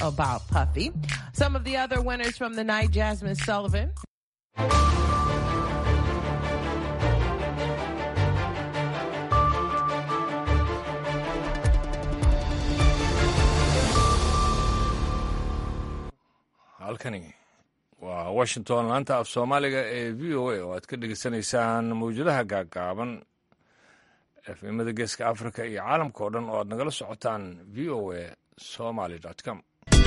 about Puffy. Some of the other winners from the night, Jasmine Sullivan. halkani waa washington laanta af soomaaliga ee v o a oo aad ka dhegeysanaysaan mawjadaha gaagaaban efemada geeska africa iyo caalamka oo dhan oo aad nagala socotaan v o a somaly com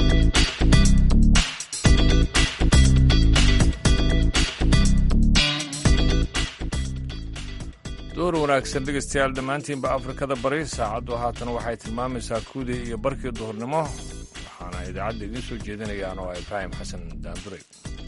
door wanaagsan dhegeystayaal dhammaantiinba afrikada bari saacaddu haatan waxay tilmaamaysaa kuudii iyo barkii duhurnimo waxaana idaacadda idiin soo jeedinayaan oo ibraahim xasan daanduray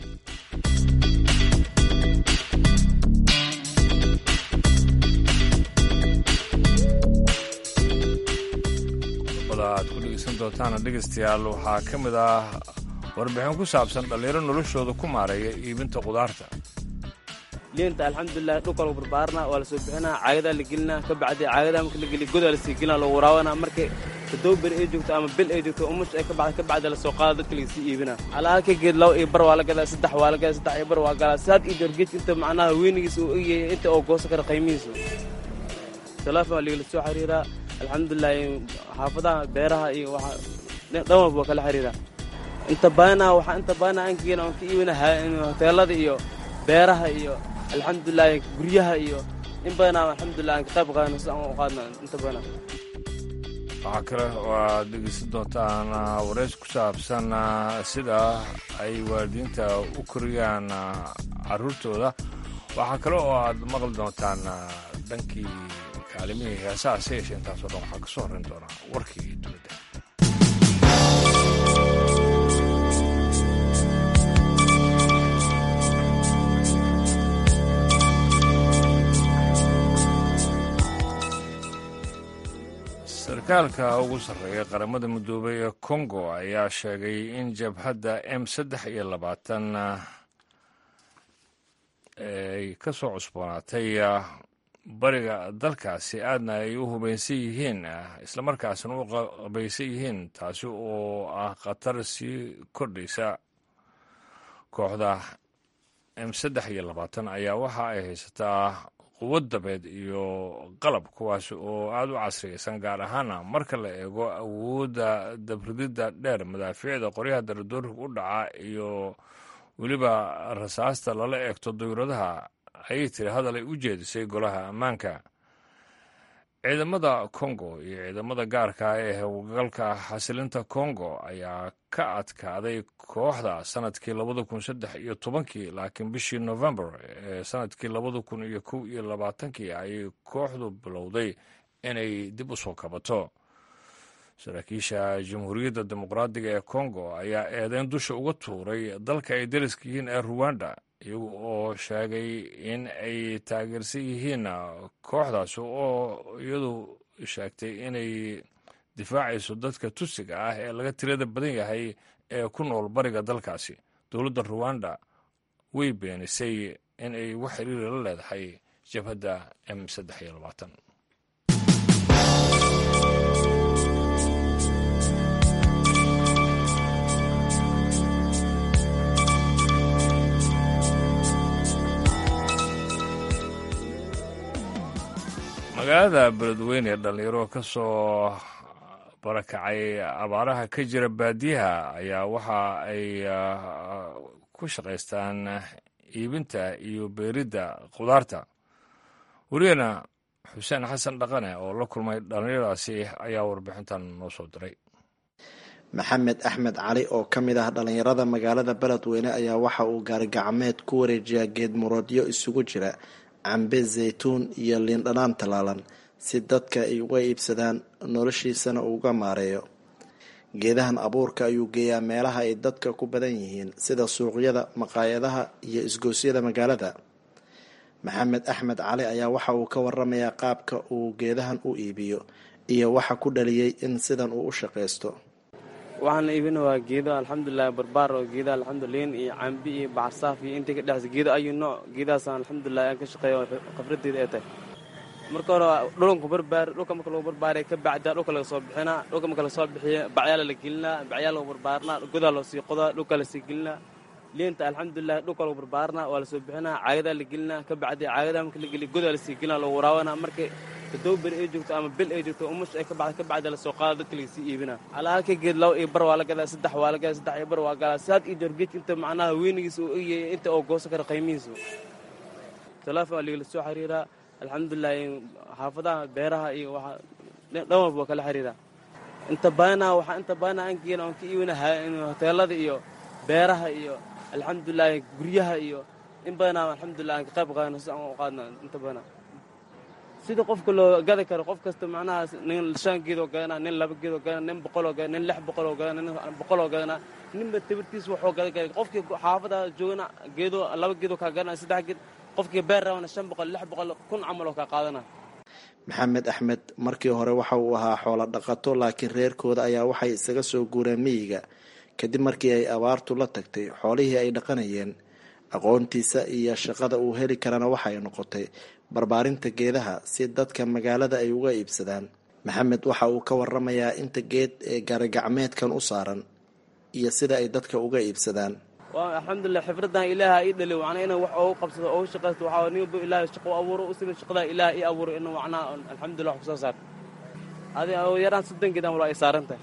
qodobada aad ku dhegeysan doontaana dhegeystayaal waxaa ka mid ah warbixin ku saabsan dhallinyaro noloshooda ku maareeya iibinta qudaarta liinta alxamdulilah dhulka lagu barbaarna waa la soo bixinaa caagadaa la gelinaa ka bacdi caagadaa marka la geliya godaa lasii gelinaa lagu waraabanaa markay toddoba beri ay joogto ama bil ay joogto umush ay ka baxda ka bacdi lasoo qaada dadka lagasii iibinaa alaa halka geed laba iyo bar waa la gadaa saddex waa la gadaa saddex iyo bar waa galaa saad iyo dorgeedka inta macnaha weynigiisa uu egyahay inta oo goosan kara qiimihiisa teleefon waa ligala soo xiriiraa alxamdulilah xaafadaha beeraha iyo waxa dhan walba waa kala xiriiraa inta badanaa waxaa inta badanaa aan geena aan ka iibina hoteelada iyo beeraha iyo alxamdulilah guryaha iyo in badanaa alxamdulilah aan ka qayb qaadano si aan u qaadno inta badanaa waxaa kale oo aad dhegeysan doontaan wareys ku saabsan sida ay waalidiinta u koriyaan caruurtooda waxaa kale oo aad maqli doontaan dhankii kaalimihii heesaha se yeeshe intaasoo dhan waxaa ka soo horrayn doonaa warkii dunida sarkaalka ugu sarreeya qaramada midoobay ee kongo ayaa sheegay in jabhadda m saddex iyo labaatan ay ka soo cusboonaatay bariga dalkaasi aadna ay u hubaysan yihiin islamarkaasna u qabaysan yihiin taasi oo ah khatar sii kordhaysa kooxda m saddex iyo labaatan ayaa waxa ay haysataa quwad dabeed iyo qalab kuwaas oo aada u casriyaysan gaar ahaana marka la eego awoodda dabrididda dheer madaafiicda qoryaha daradoorka u dhaca iyo weliba rasaasta lala eegto dawladaha ayay tiri hadal ay u jeedisay golaha ammaanka ciidamada kongo iyo ciidamada gaarka ee howlgalka xasilinta kongo ayaa ka adkaaday kooxda sanadkii labada kun saddex iyo tobankii laakiin bishii novembar ee sanadkii labada kun iyo kow iyo labaatankii ayay kooxdu bilowday inay dib u soo kabato saraakiisha jamhuuriyadda dimuqraadiga ee kongo ayaa eedeyn dusha uga tuuray dalka ay dariska yihiin ee ruwanda iyagu oo sheegay in ay taageersan yihiin kooxdaasi oo iyadu sheegtay inay difaacayso dadka tusiga ah ee laga tirada badan yahay ee ku nool bariga dalkaasi dowladda ruwanda way beenisay in ay wax xiriira la leedahay jabhadda m saddex iyo labaatan magaalada beledweyne ee dhallinyaro ka soo barakacay abaaraha ka jira baadiyaha ayaa waxa ay ku shaqaystaan iibinta iyo beeridda khudaarta wariyana xuseen xasan dhaqane oo la kulmay dhallinyaradaasi ayaa warbixintan noo soo diray maxamed axmed cali oo ka mid ah dhallinyarada magaalada beledweyne ayaa waxa uu gaarigacmeed ku wareejiyaa geed muroodyo isugu jira cambe zaytuun iyo liindhanaan tallaalan si dadka ay uga iibsadaan noloshiisana uuga maareeyo geedahan abuurka ayuu geeyaa meelaha ay dadka ku badan yihiin sida suuqyada maqaayadaha iyo isgoosyada magaalada maxamed axmed cali ayaa waxa uu ka waramayaa qaabka uu geedahan u iibiyo iyo waxa ku dhaliyey in sidan uu u shaqaysto waxaan iibina waa geedo alxamdulilah barbaar oo geeda alxamduliin iyo cambi iyo bacarsaaf iyo intii ka dhexaysa geedo ayu nooc geedahaasaan alxamdulilah aan ka shaqeeya khafradeeda ee tahay marka hore dhulanku barbaari dhulka marka lagu barbaariya ka bacda dhulka laga soo bixinaa dhulka marka lasoo bixiya bacyaala la gelinaa bacyaa lagu barbaarinaa godaa loo sii qodaa dhulka lasii gelinaa liinta alxamdulilah dhulka lagu barbaarinaa waa lasoo bixinaa caagadaa la gelinaa ka bacdi caagadaa marka la geliya godaa lasii gelinaa lagu waraabanaa markay toddoba beri ay joogto ama bil ay joogto umush ay ka baxda ka bacda lasoo qaada dadka lagasii iibinaa alaa halka geed laba iyo bar waa la gadaa saddex waa la gadaa saddex iyo bar waa galaa saad iyo joor geedka inta macnaha weynigiisa uu egyahay inta oo goosan kara qiimihiisu telefoon waa ligala soo xiriiraa alxamdulilah xaafadaha beeraha iyo waxa dhan walba waa kala xiriiraa inta badanaa waxaa inta badanaa aan geena oon ka iibina hoteelada iyo beeraha iyo alxamdulilah guryaha iyo in badanaa alxamdulilah aan ka qayb qaadano si aan u qaadno inta badanaa sida qofka loo gadi karo qof kasta macnaha nin shan geedoo gadanaa nin laba geedoo gadanaa nin boqoloo gadanaa nin lix boqoloo gadanaa nin boqoloo gadanaa ninba tabirtiisa waxuu gadi kara qofkii xaafada joogana geedoo laba geedoo kaa gadanaa saddex geed qofkii beer rabana shan boqol lix boqol kun camal oo kaa qaadana maxamed axmed markii hore waxa uu ahaa xoolo dhaqato laakiin reerkooda ayaa waxay isaga soo guureen miyiga kadib markii ay abaartu la tagtay xoolihii ay dhaqanayeen aqoontiisa iyo shaqada uu heli karana waxay noqotay barbaarinta geedaha si dadka magaalada ay uga iibsadaan maxamed waxa uu ka waramayaa inta geed ee gaarigacmeedkan u saaran iyo sida ay dadka uga iibsadaan waa alxamdulilah xifradan ilaaha ii dhali macnaa inaan wax oogu qabsado oogu shaqaysto waxaa nin walba ilaahay shaqo abuuro u simin shaqadaa ilaaha ii abuuro inuu macnaa alxamdulilah wax kusoo saar adi yaraan soddon geed amal waa ay saaran tahay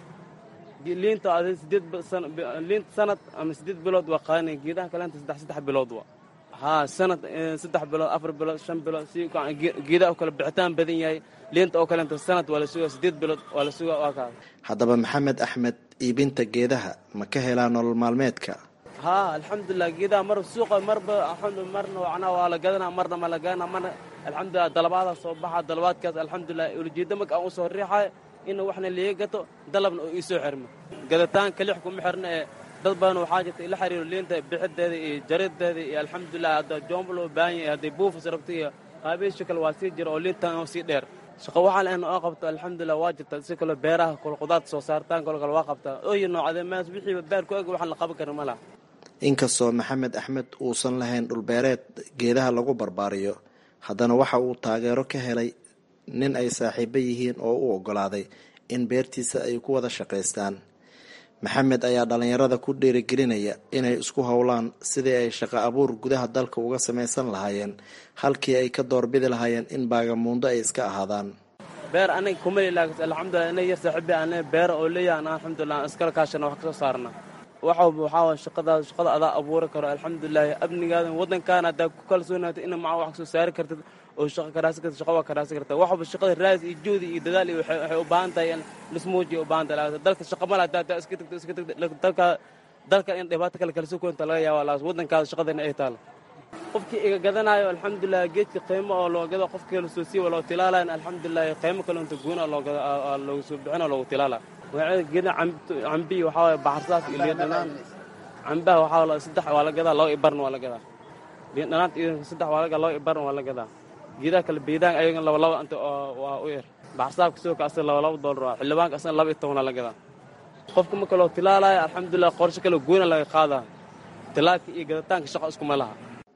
liinta adi sideed liinta sanad ama sideed bilood waa qaadanaya geedaha kaleenta saddex saddex bilood waa haa sanad saddex bilood afar bilood shan bilood si geedaha oo kale bixitaan badan yahay liinta oo kaleenta sanad waa la sugaa sideed bilood waa la sugaa waa kaa haddaba maxamed axmed iibinta geedaha ma ka helaa nolol maalmeedka haa alxamdulilah geedaha mar suuqa marba marna macnaa waa la gadanaa marna ma la gadanaa marna alxamdulilah dalabaadaa soo baxa dalabaadkaas alxamdulilah ulijeedda marka aan usoo riixayo in waxna liiga gato dalabna oo iisoo xirmo gadataan kalix kuma xirna ee dad badan waxaa jirta ila xiriiro liinta bixideeda iyo jarideeda iyo alxamdulilah hadda joomba loo baahan yahay hadday buufis rabto iyo qaabeysha kale waa sii jira oo liintan oo sii dheer shaqo waxaa lahayn oo qabto alxamdulilah waa jirta si kale beeraha kale qudaarta soo saartaan kale kale waa qabtaa ooyo noocadee maas wixiiba beer ku eg waxaan la qaban karin ma laha inkastoo maxamed axmed uusan lahayn dhulbeereed geedaha lagu barbaariyo haddana waxa uu taageero ka helay nin ay saaxiibo yihiin oo u oggolaaday in beertiisa ay ku wada shaqaystaan maxamed ayaa dhallinyarada ku dhiirigelinaya inay isku howlaan sidii ay shaqo abuur gudaha dalka uga samaysan lahaayeen halkii ay ka doorbidi lahaayeen in baagamuundo ay iska ahaadaan beer anaga kumali laakiin alxamdulilah inay yar saaxiibi aan beer oo leeyahay aan alxamdulilah aan iskala kaashana wax kasoo saarna waxa waxaa waa shaqadaas shaqada adaa abuuri karo alxamdulilah amnigaada waddankaana haddaa ku kalsoonaato ina maca wax kasoo saari kartid oo shaqa karaasi kartid shaqa waa karaasi karta waxba shaqada raadis iyo juhdi iyo dadaal iyo waxay u baahan tahay in lismuujiya u baahan tahay dalka shaqa mala haddaa haddaa iska tagto iska tagto dalka dalka in dhibaato kale kala sukoonta laga yaaba laas waddankaada shaqadana ay taalo qofkii iga gadanayo alxamdulilah geedka qiimo oo loo gado qofkii la soo siiwa loo tilaalayan alxamdulilah qiimo kale inta goona loo gado loogu soo bixina loogu tilaala geeda cambihi waxaa waye baxarsaas iyo liin dhanaan cambaha waxaa saddex waa la gadaa laba ibarna waa la gadaa liin dhanaanta iyo saddex waa la gadaa laba ibarna waa la gadaa geedaha kale beedaan ayagan laba laba inta waa u yar baxarsaabka sidoo kale asaga laba laba doolar waa xildhibaanka asagana laba iyo tobanaa la gadaa qofka marka loo tilaalaayo alxamdulilah qorshe kale goona laga qaadaa tilaalka iyo gadataanka shaqo iskuma laha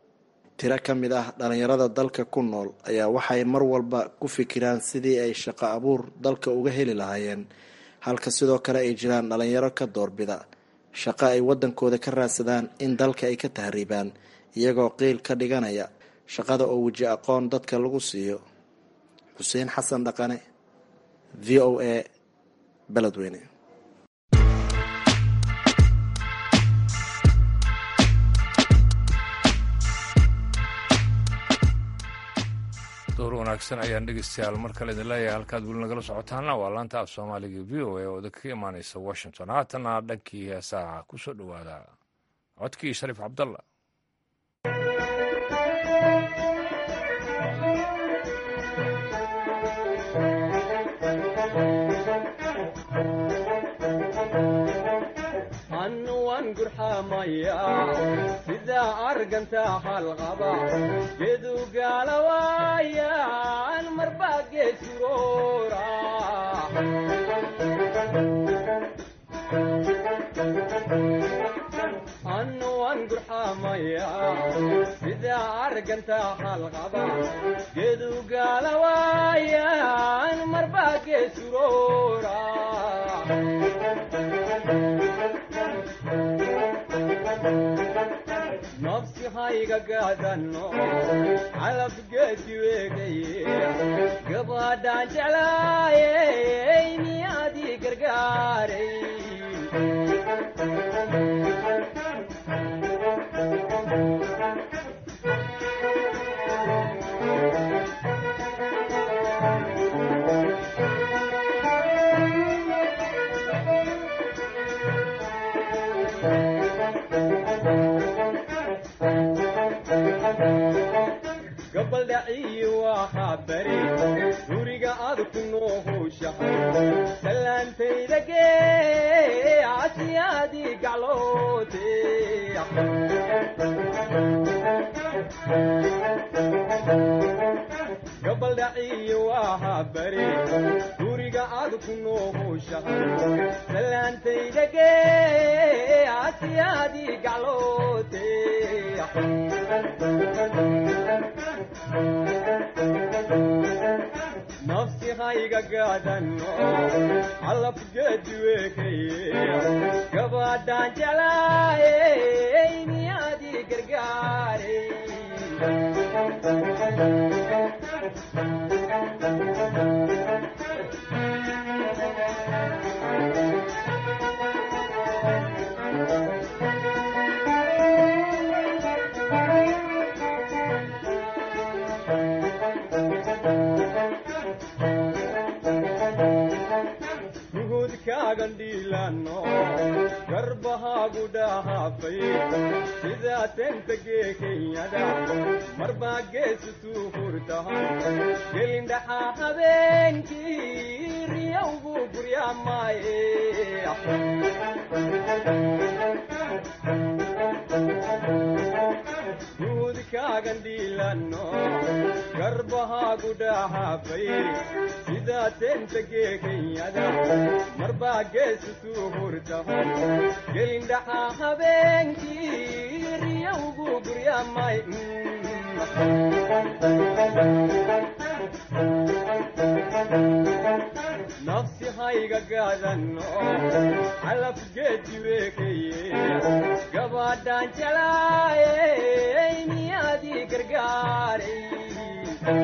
tiro ka mid ah dhallinyarada dalka ku nool ayaa waxay mar walba ku fikiraan sidii ay shaqo abuur dalka uga heli lahaayeen halka sidoo kale ay jiraan dhallinyaro ka doorbida shaqo ay waddankooda ka raadsadaan in dalka ay ka tahriibaan iyagoo qiil ka dhiganaya shaqada oo weji aqoon dadka lagu siiyo xuseen xasan dhaqane v o a beledweyne door wanaagsan ayaan dhegeystayaal mar kale idin leeyahay halkaad weli nagala socotaana waa laanta af soomaaliga v o a oo idinka imaaneysa washington haatana dhankii heesaha ku soo dhowaada codkii shariif cabdalla sida arganta halqaba gedugaalawaayan marba geedsuroora anuwan gurxamaya sida argantaa halqaba geedu gaalawaayaan marbaa geesuroora nafsi hayga gaadanno calab geedi weegaye gabadhaan jeclaayey miyaadii gargaaray gabaldhaciyi waa bari guriga aad ku noohowshahay salaantayda gee casiyaadii gacloote gabaldhaciyi waa bari guriga aad ku noohowshahay salaantayda gee casiyaadii gacloote nafsi hayga gaadanno calab geedi weekaye gabadhaan jeclaayey miyaadii gargaaray nuhudkaagan dhiilanno garbahaagu dhahaafay sidaa tenta gee kenyada marbaa geesu tuu hurtahan gelindhaxaa habeenkii riyowgu guryaamaaye nuhudkaagan dhiilanno garbahaagu dhahaafay sidaa tenta gee kenyada marbaa geesu tuu hurtahan gelindhaxaa habeenkii riyowgu guryaamay nafsi hayga gaadanno calab geedi weekaye gabadhaan jeclaayey miyaadii gargaaray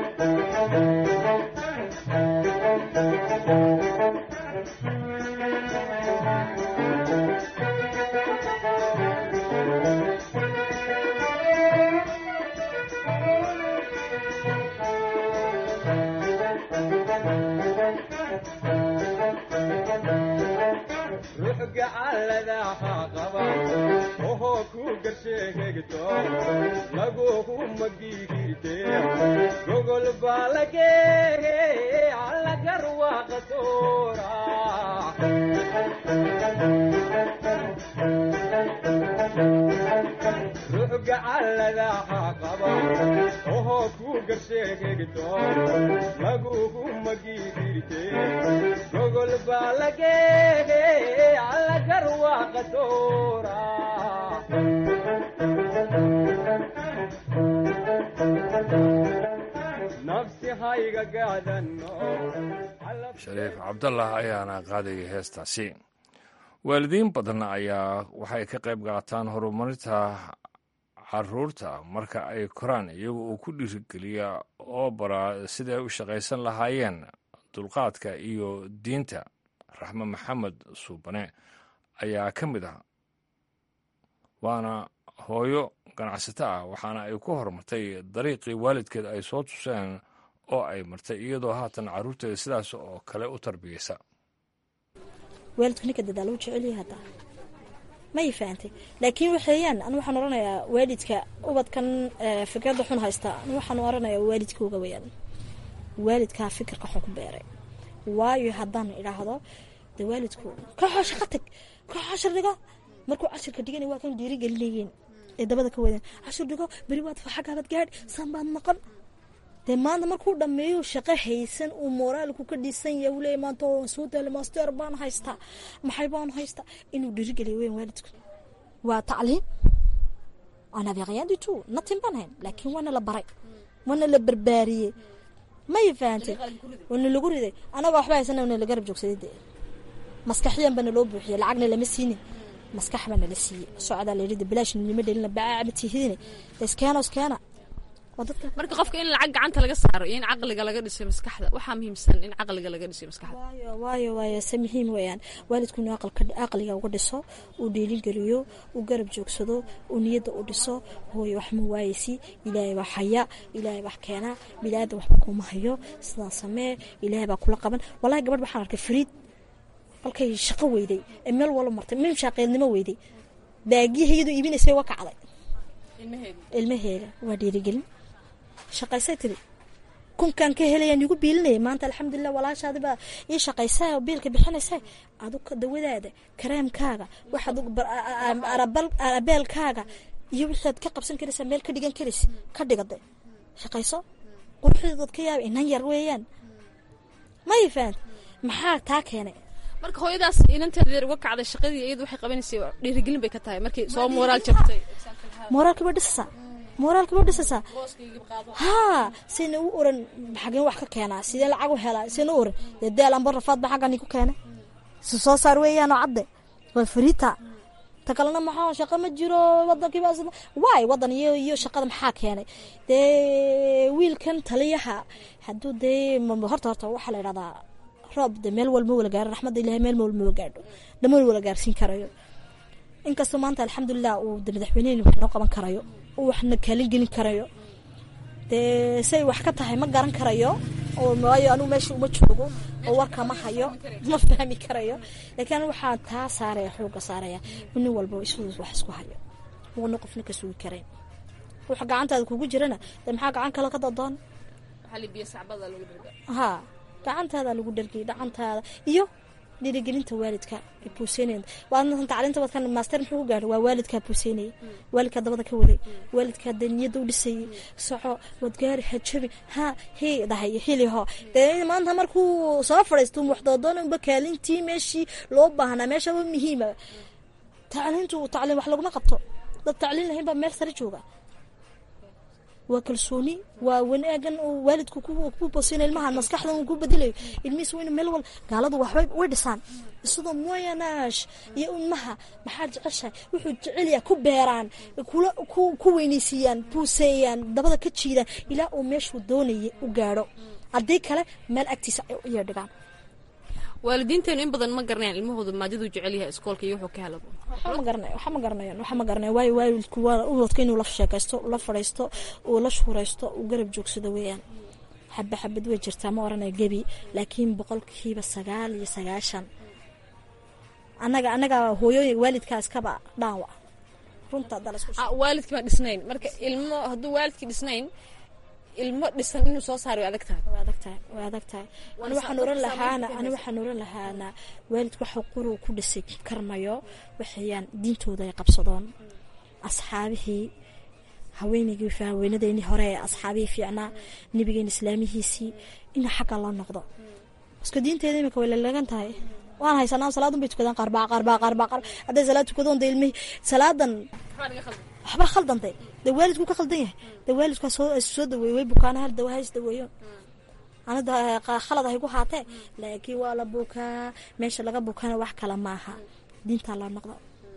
ruux gacalladaha qaba ohoo ku garsheegegto laguhu magigirte gogol baa lageege allagar waa qasoora ruux gacalladaha qaba ohoo ku garsheegegto laguhu magigirte gogol baa lageege allagar waa qasoora nafsi hayga gaadanno shariif cabdallah ayaana qaadayay heestaasi waalidiin badan ayaa waxay ka qayb qaataan horumarinta caruurta marka ay koraan iyaga oo ku dhiirigeliya oo baraa siday u shaqaysan lahaayeen dulqaadka iyo diinta raxme maxamed suubane ayaa ka mid ah waana hooyo ganacsato ah waxaana ay ku horumartay dariiqii waalidkeed ay soo tuseen oo ay martay iyadoo haatan carruurteeda sidaas oo kale u tarbiyeysa waalidku ninka dadaalo u jecelyahay haddaa may fahantay laakiin waxeeyaan anu waxaan oranayaa waalidka ubadkan fikradda xun haysta anu waxaan oranayaa waalidkooga weyaan waalidkaa fikirka xun ku beeray waayo haddaan idhaahdo de waalidku kooxoo shaqa tag koox cashir dhigo markuu cashirka dhigana waa kan dhiirigelinayeen ee dabada ka wadeen cashir dhigo beri waad xaggaabad gaadh san baad noqon dee maanta markuu dhameeyo shaqo haysan uu moraalku ka dhisan yahay uu leeyahy maanta waan soo daala master baan haystaa maxay baan haystaa inuu dhiirigeliyo weyn waalidku waa tacliin on avait rien du tout nothing baan hayn laakiin waana la baray waana la barbaariyey may fahantay waana lagu riday anagoo waxba haysana wana la garab joogsaday dee maskaxiyan bana loo buuxiyey lacagna lama siinin maskax baa nala siiyey socdaa la yidhi bilaash nima dhelina bacaa tihidine iskeena iskeena waa dadka marka qofka in lacag gacanta laga saaro iyo in caqliga laga dhiso maskaxda waxaa muhiimsan in caqliga laga dhiso maskaxda waayo waayo waayo se muhiim weeyaan waalidku inuu aqalka aqliga uga dhiso uu dhiirigeliyo uu garab joogsado uu niyadda u dhiso hooyo wax ma waayeysi ilaahay baa haya ilaahay baa keena bilaada waxba kuma hayo sidaa samee ilaahay baa kula qaban wallahi gabadh waxaan arkay fariid halkay shaqo weyday ee meel wala martay meel shaaqeednimo weyday baagiyahayadu iibinaysay waa kacday ilmaheeda waa dhiirigelin shaqaysay tiri kunkaan ka helayaan igu biilinaya maanta alxamdulilah walaashaadi baa ii shaqaysaa oo biilka bixinaysaa aduga dawadaada kareemkaaga waxaad arabeelkaaga iyo wixaad ka qabsan karaysaa meel ka dhigan karaysa ka dhigade shaqayso quruxdeedood ka yaaba inan yar weeyaan may fahant maxaa taa keenay marka hooyadaas inanteeda yar uga kacday shaqadii iyadu waxay qabanaysay dhiirigelin bay ka tahay markii soo moraal jabtay mooraalka ba dhisaysaa mooraalka ba dhisaysaa haa sina u oran xageen wax ka keenaa sidee lacag u helaa sina u oran dee deel amba rafaad ba xaggan ku keenay si soo saar weeyaan oo cadde waa fariita ta kalena maxaa shaqo ma jiro wadankiiba waay wadan iyo iyo shaqada maxaa keenay dee wiilkan taliyaha hadduu dee horta horta waxaa la idhahdaa roob de meel walma wala gaaro raxmadda ilahay meel walma wala gaadho lama wala gaarsiin karayo inkastoo maanta alxamdulilah uu de madaxweyneheni wax noo qaban karayo uu waxna kaalin gelin karayo dee say wax ka tahay ma garan karayo oo waayo anugu meesha uma joogo oo warka ma hayo ma fahmi karayo laakiin anigu waxaan taa saaraya xooga saaraya nin walba isuu wax isku hayo uuna qofna ka sugi karayn waxa gacantaada kugu jirana dee maxaa gacan kale ka dadoon ha gacantaada lagu dhargiyay gacantaada iyo dhiirigelinta waalidka buuseynaya waadna tacliinta wadkan maaster muxuu ku gaadhay waa waalidkaa buuseynayay waalidkaa dabada ka waday waalidkaa dee niyadda u dhisayay soco waad gaari hajabi ha hii dhahay hiliho dee maanta markuu soo fadhiisto waxdoodoon unba kaalintii meeshii loo baahnaa meeshaba muhiima tacliintu tacliin wax laguma qabto dad tacliin lahayn baa meel sare jooga waa kalsooni waa wanaagan oo waalidku ku bosina ilmaha maskaxdan uu ku bedelayo ilmihiis waa inu meel wal gaaladu waxbay way dhisaan isidoo moyanaash iyo ilmaha maxaa jeceshahay wuxuu jecelyaa ku beeraan kula ku weynaysiiyaan buuseeyaan dabada ka jiidaan ilaa uu meeshuu doonayay u gaadho haddii kale meel agtiisa iyo dhigaan waalidiinteenu in badan ma garanayaan ilmahooda maadaduu jecel yahay iskoolka iyo wuxuu ka helabo waxa ma garanay waxa ma garanayaan waxa ma garanayaan waayo waalidku waa ubadka inuu la sheekaysto la fadhiisto uu la shuuraysto uu garab joogsado weeyaan xaba xabad way jirtaa ma oranaya gebi laakiin boqolkiiba sagaal iyo sagaashan annaga annaga hooyooyin waalidkaa iskaba dhaawa runta waalidkii baan dhisnayn marka ilmo hadduu waalidkii dhisnayn ilmo dhisan inuu soo saaro way adag tahay way adag tahay way adag tahay ani waxaan oran lahaana ani waxaan oran lahaana waalidku waxa quru ku dhisay karmayo waxayaan diintooda ay qabsadoon asxaabihii haweenaygii haweenadeeni hore ee asxaabihii fiicnaa nebigeena islaamihiisii ina xagga loo noqdo iska diinteeda imika way lalagan tahay waan haysanaa salaadun bay tukadaan qaarbaa qaarbaa qaarbaa qaar hadday salaad tukadoon de ilmihi salaadan waxba khaldantay dee waalidku ka khaldan yahay dee waalidkaa soo soo daweeye way bukaana hal dawa hays daweeyo anada khalad hay ku haatee laakiin waa la bukaa meesha laga bukana wax kale maaha diintaa loo noqdo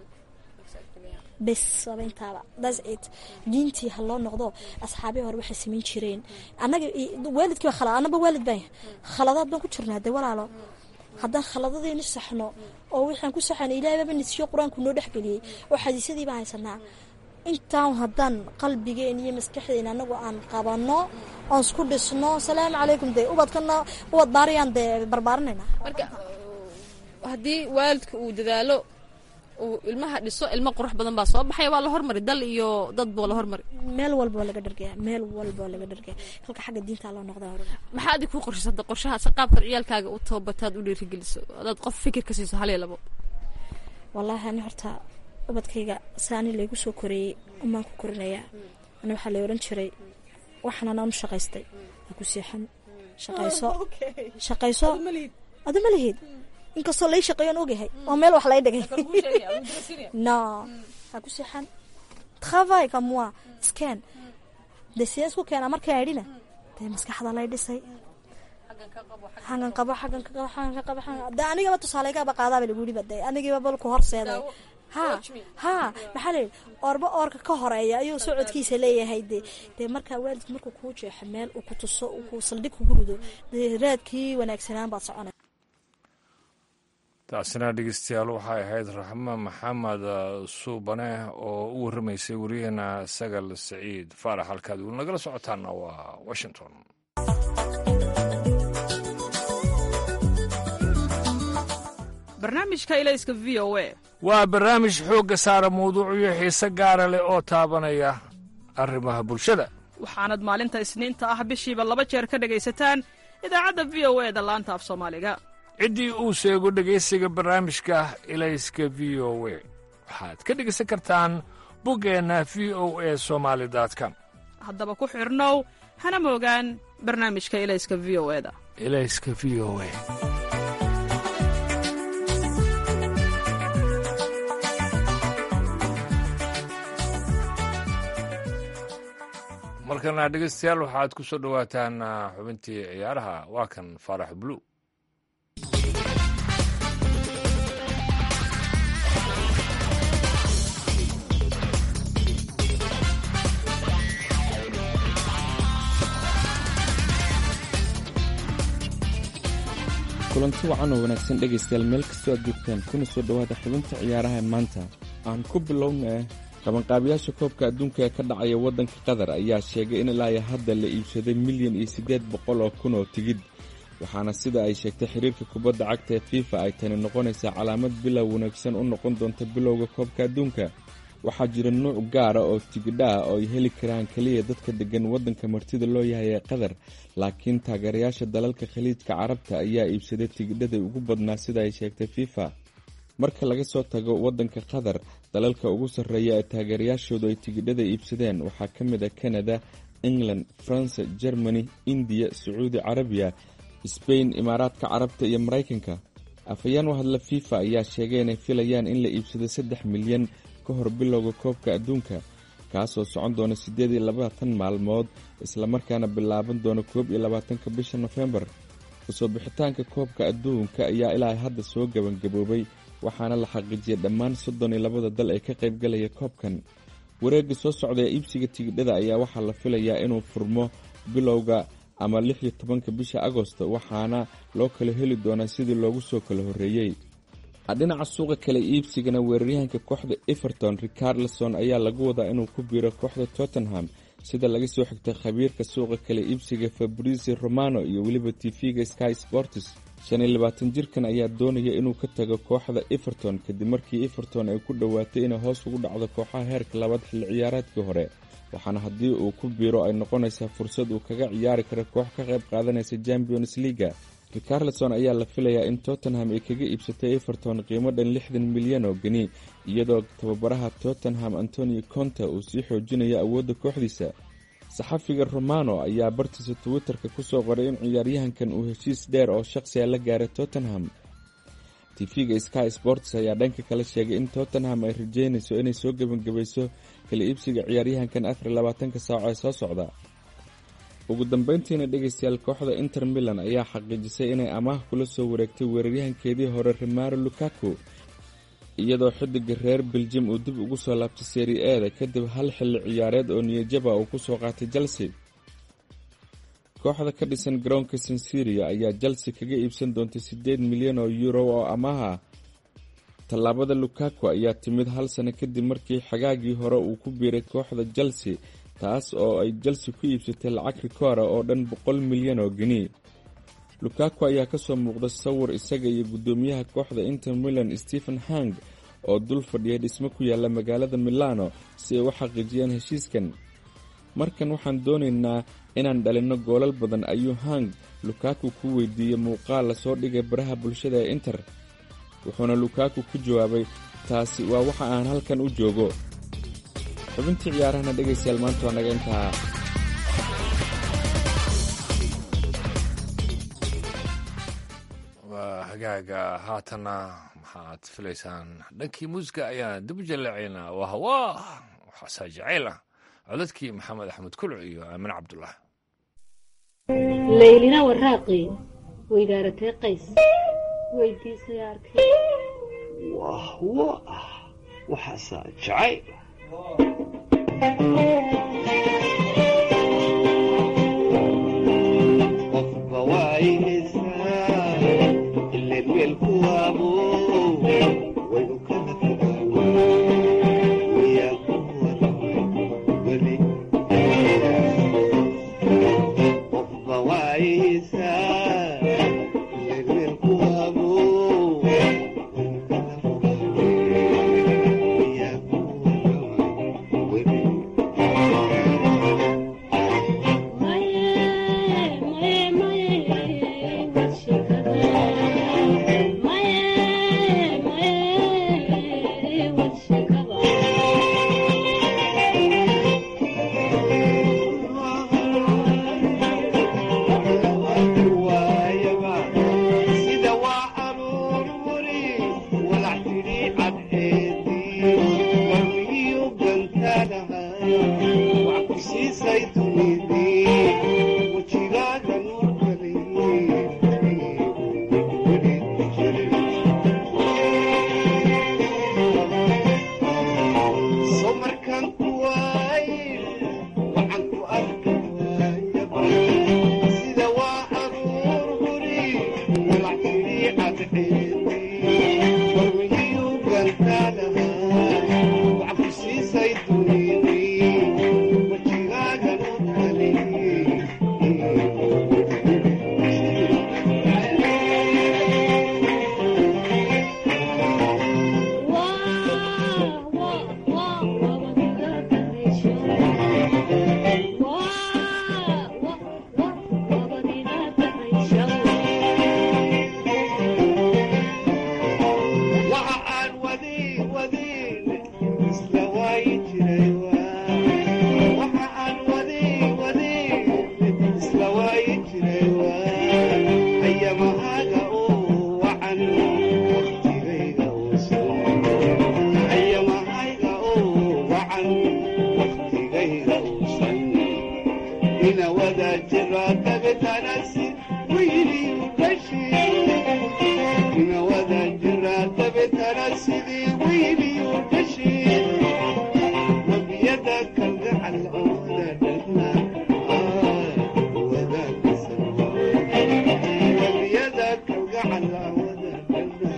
bes waaba intaaba thats it diintii ha loo noqdo asxaabii hore waxay samayn jireen annaga waalidkii baa khalad annaba waalid baan khaladaad baan ku jirnaa dee walaalo haddaan khaladadeeni saxno oo waxaan ku saxana ilahay baaba nisiyo qur-aanku noo dhexgeliyey oo xadiisyadii baan haysanaa intaan haddaan qalbigeen iyo maskaxdeen anagu aan qabano oon isku dhisno salaamu calaykum dee ubadkana ubad baariyaan dee barbaarinayna marka haddii waalidka uu dadaalo uu ilmaha dhiso ilmo qurux badan baa soo baxaya waa la hormari dal iyo dad boo la hormari meel walba waa laga dhargaya meel walba waa laga dhargaya halka xagga diinta loo noqda maxaa adig kuu qorshaysada qorshahaas qaabkan ciyaalkaaga u toobataad u dhiirigeliso adaad qof fikir ka siiso hal iyo labo wallaahi ani horta ubadkayga saani laygu soo koreeyey umaan ku korinayaa ani waxaa lay odhan jiray waxaan anaan u shaqaystay ha ku seexan shaqayso shaqayso adu ma lihid inkastoo lay shaqeeyoon ogyahay oo meel wax lay dhigay no ha ku seexan travail comme moi scan de sidee isku keenaa markaan idhina dee maskaxda lay dhisay xagan qabo xagan ka qabo xagan ka qabo xagan de anigaba tusaalegaba qaadaaba lagu yidhi ba de anigiiba balku horseeday ha ha maxaa layidhi oorba oorka ka horeeya ayuu socodkiisa leeyahay de dee markaa waalidku markuu kuu jeexo meel uu ku tuso uu ku saldhig kugu rido dee raadkii wanaagsanaan baad soconay taasina dhegeystayaal waxay ahayd raxmo maxamed suubane oo u warramaysay wariyaheena sagal saciid faarax halkaad weli nagala socotaana waa washington barnaamijka ilayska v o a waa barnaamij xoogga saara mawduucyo xiise gaara leh oo taabanaya arrimaha bulshada waxaanad maalinta isniinta ah bishiiba laba jeer ka dhegaysataan idaacadda v o e da laanta af soomaaliga ciddii uu sheego dhegaysiga barnaamijka ilayska v o we waxaad ka dhegaysan kartaan buggeenna v o e somaali com haddaba ku xidhnow hana moogaan barnaamijka ilayska v o e da ilayska v o e markana dhegeystayaal waxaad ku soo dhowaataan xubintii ciyaaraha waa kan faarax bulu kulanti wacan oo wanaagsan dhegaystayaal meel kastoo aad joogtaan kuna soo dhowaada xubinta ciyaaraha ee maanta aan ku bilowna qabanqaabiyaasha koobka adduunka ee ka dhacaya waddanka qatar ayaa sheegay in ilaa iyo hadda la iibsaday milyan iyo siddeed boqol oo kun oo tigidh waxaana sida ay sheegtay xiriirka kubadda cagta ee fifa ay tani noqonaysaa calaamad bilow wanaagsan u noqon doonta bilowga koobka adduunka waxaa jira nuuc gaara oo tigidha ah oo ay heli karaan keliya dadka deggan waddanka martida loo yahay ee qatar laakiin taageerayaasha dalalka khaliijka carabta ayaa iibsaday tigidhada ugu badnaa sida ay sheegtay fifa marka laga soo tago waddanka qatar dalalka ugu sarreeya ee taageerayaashoodu ay tigidhada iibsadeen waxaa ka mid a kanada england faransa germany indiya sacuudi carabiya sbain imaaraadka carabta iyo maraykanka afhayeen u hadla fifa ayaa sheegay inay filayaan in la iibsado saddex milyan ka hor bilowga koobka adduunka kaasoo socon doona siddeed iyo labaatan maalmood islamarkaana bilaaban doona koob iyo labaatanka bisha nofembar kusoo bixitaanka koobka adduunka ayaa ilaa hadda soo gebangaboobay waxaana la xaqiijiyay dhammaan soddon iyo labada dal ee ka qaybgalaya koobkan wareegga soo socda ee iibsiga tigidhada ayaa waxaa la filayaa inuu furmo bilowga ama lix iyo tobanka bisha agosto waxaana loo kala heli doonaa sidii loogu soo kala horreeyey dhinaca suuqa kale iibsigana weeraryahanka kooxda everton ricarlson ayaa lagu wadaa inuu ku biiro kooxda tottenham sida laga soo xigtay khabiirka suuqa kale iibsiga fabrici romano iyo weliba tv-ga sky sports shan iyo labaatan jirkan ayaa doonaya inuu ka tago kooxda everton kadib markii everton ay ku dhowaatay inay hoos ugu dhacdo kooxaha heerka labaad xilli ciyaareedkii hore waxaana haddii uu ku biiro ay noqonaysaa fursad uu kaga ciyaari karo koox ka qayb qaadanaysa champions leaga ricarlson ayaa la filayaa in tottenham ay kaga iibsatay everton qiimo dhan lixdan milyan oo geni iyadoo tababaraha tottenham antonio conta uu sii xoojinayo awoodda kooxdiisa saxafiga romano ayaa bartiisa twitter-ka kusoo qoray in ciyaaryahankan uu heshiis dheer oo shaqsiga la gaaray tottenham tv-ga sky sports ayaa dhanka kale sheegay in tottenham ay rajeynayso inay soo gebangabayso kala iibsiga ciyaaryahankan afar iyo labaatanka saaco ee soo socda ugu dambeyntiina dhegaystayaal kooxda inter milan ayaa xaqiijisay inay amaah kula soo wareegtay weeraryahankeedii hore remaro lukaku iyadoo xidiga reer beljim uu dib ugu soo laabtay seri eeda kadib hal xilli ciyaareed oo niyajaba uu kusoo qaatay chelsea kooxda ka dhisan garoonka sansiria ayaa chelsea kaga iibsan doontay siddeed milyan oo euro oo amaah ah tallaabada lukaku ayaa timid hal sano kadib markii xagaagii hore uu ku biiray kooxda chelsea taas oo ay chelsea ku iibsatay lacag rikoora oo dhan boqol milyan oo geni lukaku ayaa ka soo muuqda sawir isaga iyo guddoomiyaha kooxda inter milan stephen hang oo dul fadhiya dhismo ku yaalla magaalada milano si ay u xaqiijiyaan heshiiskan markan waxaan doonaynaa inaan dhalinno goolal badan ayuu hang lukaku ku weydiiyey muuqaal lasoo dhigay baraha bulshada ee inter wuxuuna lukaku ku jawaabay taasi waa waxa aan halkan u joogo xubintii ciyaarahana dhegaystayaal maanta waa naga intaa waa hagaaga haatanna maxaad filaysaan dhankii muusiga ayaan dib u jaleecaynaa waa hawaa waxaasaa jacayl ah codadkii maxamed axmed kulc iyo aamin cabdullah laylina waraaqi weydaaratee qays weydiisay arkay wahwo ah waxaasaa jacayl qofba waayeysaa ileen weelku waabo way u kala fogaawaa wayaa ku waramay weli qofba waayeysaa ileen weelku waabo sida waa aruur muri walac tidhi cadceedii warmigiyu gantaanahay wax ku siisay dunidii wejigaaga nuurkali so markaan ku waaye waxaan ku arki waayaba sida waa aruur huri walac tidhi cadceedii warmigiyu gantaanahay wax ku siisay dunidii wejigaaga nuurkali waxa aan wadi wadin isla waayi jiray waa waxa aan wadi wadin isla waayi jiray waa ayamahaaga oo wacan waqtigayga uusan ayamahayga oo wacan waqtigayga uusan ina wada jira dabetanasi wiiliyu dhashii ina wada jira dabetana sidii wiiliyu dhashii wabiyada kalgacal ooda dhagna wabiyada kalgacal ooda dhagna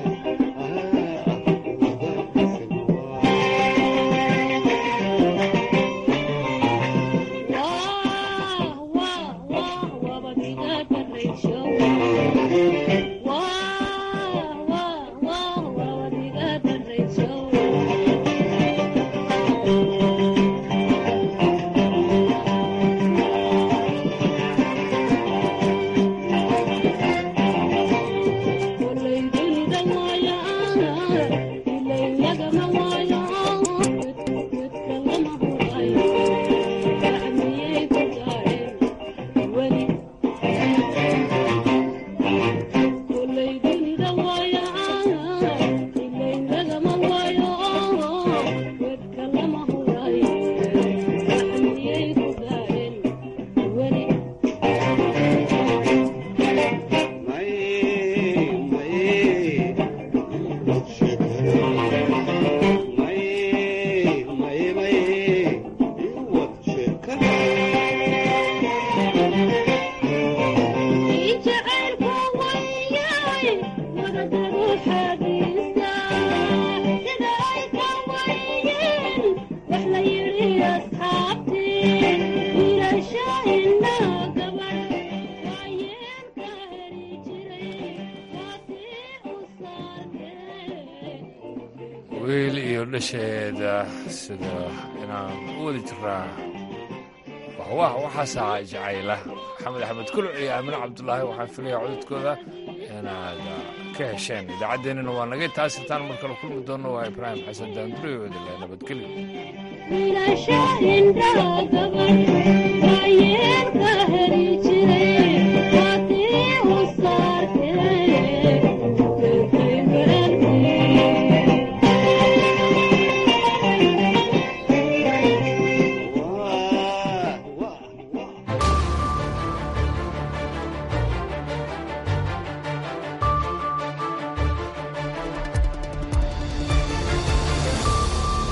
wiil iyo dhasheeda sida inaan u wadi jiraa wahwah waxaasaa jacayla maxamed axmed kuluc iyo aamine cabdulaahi waxaan filaya codadkooda inaad ka hesheen idaacaddeenina waa naga taasitaan mar kale kulmi doonno waa ibraahim xasan daanduriyooda le nabadgelyo wiilasha indhaha gabar waayeelka heli jiray